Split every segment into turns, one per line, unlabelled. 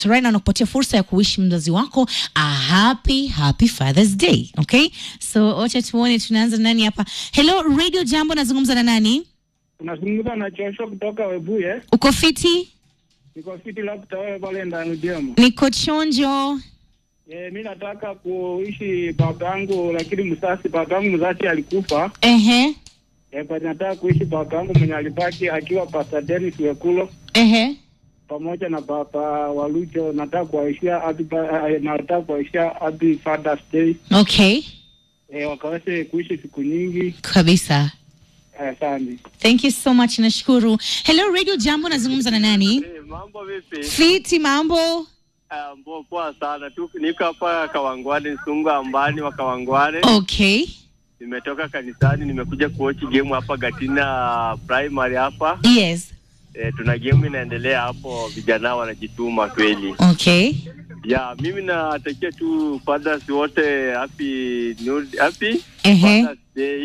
right now nakupatia fursa ya kuishi mzazi wako a happy happy Father's Day. Okay, so wacha tuone tunaanza nani hapa. Hello Radio Jambo, nazungumza na nani?
Unazungumza na Chosho kutoka Webuye.
Uko fiti?
Niko fiti la kutawewe pale ndani demo.
Niko chonjo.
Eh, mi nataka kuishi baba yangu lakini msasi baba yangu mzazi alikufa.
Ehe,
Eh, but nataka kuishi baba yangu mwenye alibaki akiwa Pastor Dennis Wekulo
ehe.
pamoja na baba Walucho. Nataka kuwaishia happy ba- eh, nataka kuwaishia happy Father's Day.
Okay,
Eh, wakaweze kuishi siku nyingi.
kabisa.
Eh, Asante.
Thank you so much, nashukuru. Hello Radio Jambo, nazungumza na nani?
Eh, mambo vipi?
Fiti, mambo.
Ah, mbo poa sana tu. Niko hapa Kawangware, Sunga ambani wa Kawangware.
Okay,
Nimetoka kanisani, nimekuja kuochi game hapa Gatina Primary hapa.
yes.
Eh, tuna game inaendelea hapo, vijana wanajituma kweli.
Okay,
Ya, mimi natakia tu fathers wote happy new happy
ehe,
Father's Day.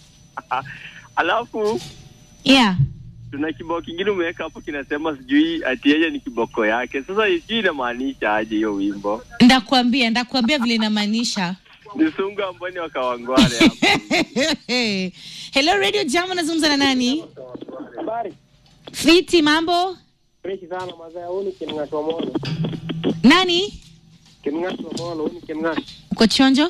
Alafu
yeah.
tuna kibao kingine umeweka hapo kinasema sijui ati yeye ni kiboko yake. Sasa sijui inamaanisha aje hiyo wimbo.
Ndakwambia, ndakwambia vile inamaanisha.
Ni Sunga ambani wa Kawangware hapa.
Hello Radio Jambo, nazungumza na nani?
Habari.
Fiti, mambo.
Fresh sana mazaya, huu ni Kimng'ato Mono.
Nani?
Kimng'ato Mono, huu ni Kimng'ato.
Uko chonjo?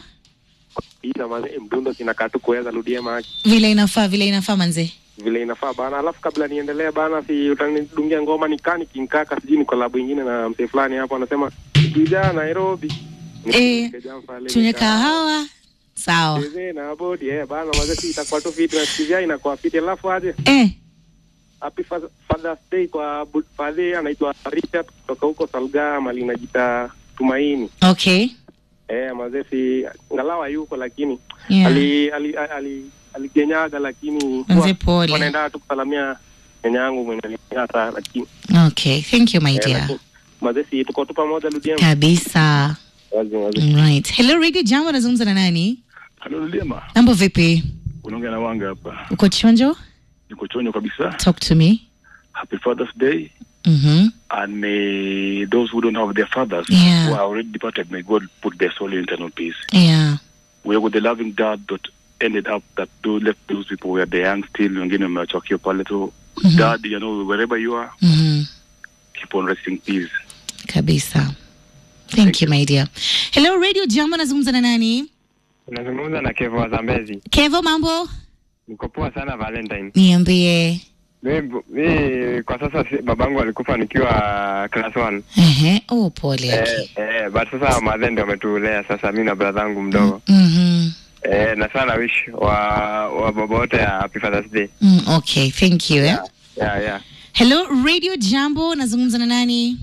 Ina mazee mdundo kinakaa tu kuweza rudia maji.
Vile inafaa, vile inafaa manze.
vile inafaa bana. Alafu kabla niendelee bana, si utanidungia ngoma nikani kinkaka, sijui ni kolabu ingine na msee fulani hapo anasema kuja Nairobi
Eh, Tunywe kahawa. Sawa.
Cheze na bodi eh bana, mazee si itakuwa tu fiti na sikizia inakuwa fiti. Alafu aje
Eh,
happy Fa- Father's Day kwa bu- father anaitwa Richard kutoka huko Salga mali najita Tumaini.
okay.
Eh, mazee si ngalawa yuko lakini
Yeah.
ali ali ali aligenyaga lakini
Manze pole.
wanaenda tu kusalamia nyanya yangu mwenye alinyata lakini
Okay. Thank you my
Eh,
dear.
lakini, mazesi tuko tu pamoja Ludiema.
Kabisa.
Wazi wazi.
Right. Hello Radio Jambo, nazungumza na nani?
Halo Lulema,
Mambo vipi?
unaongea na Wanga hapa.
Uko chonjo?
Niko chonyo kabisa.
Talk to me.
Happy Father's Day
Mhm.
and may those who don't have their fathers
Yeah.
who are already departed, may God put their soul in eternal peace.
Yeah.
We are with the loving dad that ended up that those left those people where they young still, wengine wamewachokio pale tu.
Mhm.
Dad, you know, wherever you are,
Mhm.
keep on resting in peace.
Kabisa. Thank you my dear. Hello Radio Jambo, nazungumza na nani?
Unazungumza na Kevo wa Zambezi.
Kevo, mambo?
Niko poa sana Valentine.
Niambie.
Mimi mi, kwa sasa si, babangu alikufa nikiwa class 1.
Ehe. Oh, pole
Eh,
yake.
eh, but sasa madhe ndio ametulea sasa mimi na brother yangu mdogo.
Mhm.
Eh, na sana wish wa wa baba wote ya Happy Father's Day.
Mm, okay, thank you. Eh?
Yeah, yeah.
Hello Radio Jambo, nazungumza na nani?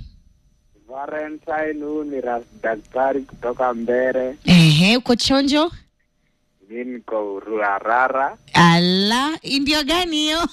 Valentine, huu ni ras- daktari kutoka Mbere.
Ehe, uko chonjo?
Mi niko Ruarara.
Ala, hii ndio gani hiyo?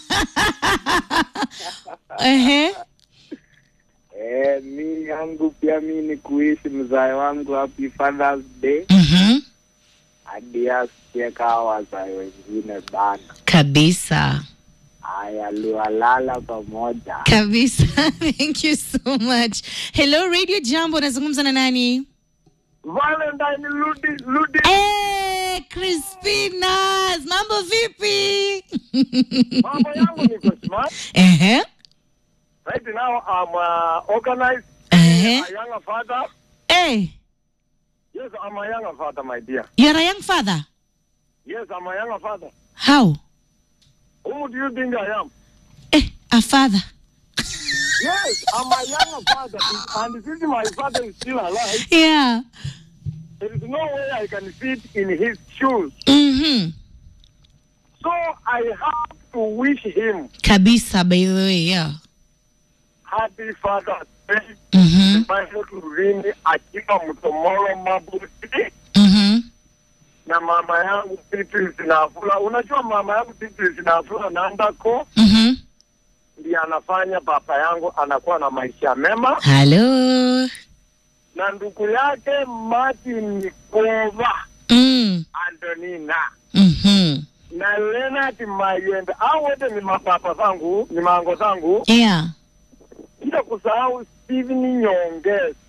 Ehe.
Eh, mi yangu pia mi ni kuishi mzae wangu happy Father's Day
Mhm.
hadi asikie kawa wazae wengine bana.
Kabisa.
Haya, lualala pamoja.
Kabisa. Thank you so much. Hello Radio Jambo, nazungumza na nani?
Valentine, Ludi, Ludi.
Eh, Crispinas, mambo vipi?
Mambo yangu niko smart.
Ehe.
Right now I'm uh, organized.
Ehe.
A younger father.
Eh,
Yes, I'm a younger father, my dear.
you're a young father.
Yes, I'm a younger father.
How?
Who do you think I am?
Eh, a father.
Yes, I'm a younger father, and since my father is still alive,
Yeah.
there is no way I can fit in his shoes.
Mhm.
So I have to wish him
Kabisa by the way, yeah.
happy Father's Day.
Mhm.
Ambayo Turini akiwa Mtomoro Mabuti
Mhm.
na mama yangu Beatrice Nafula. Unajua mama yangu Beatrice Nafula Nandako
Mhm.
ndiye anafanya papa yangu anakuwa na maisha mema,
Hello.
na ndugu yake Martin Nikova
Mm.
Antonina
Mhm.
na Leonard Mayembe, au wote ni mapapa zangu, ni mango zangu,
Yeah.
bila kusahau
Steve ni nyonge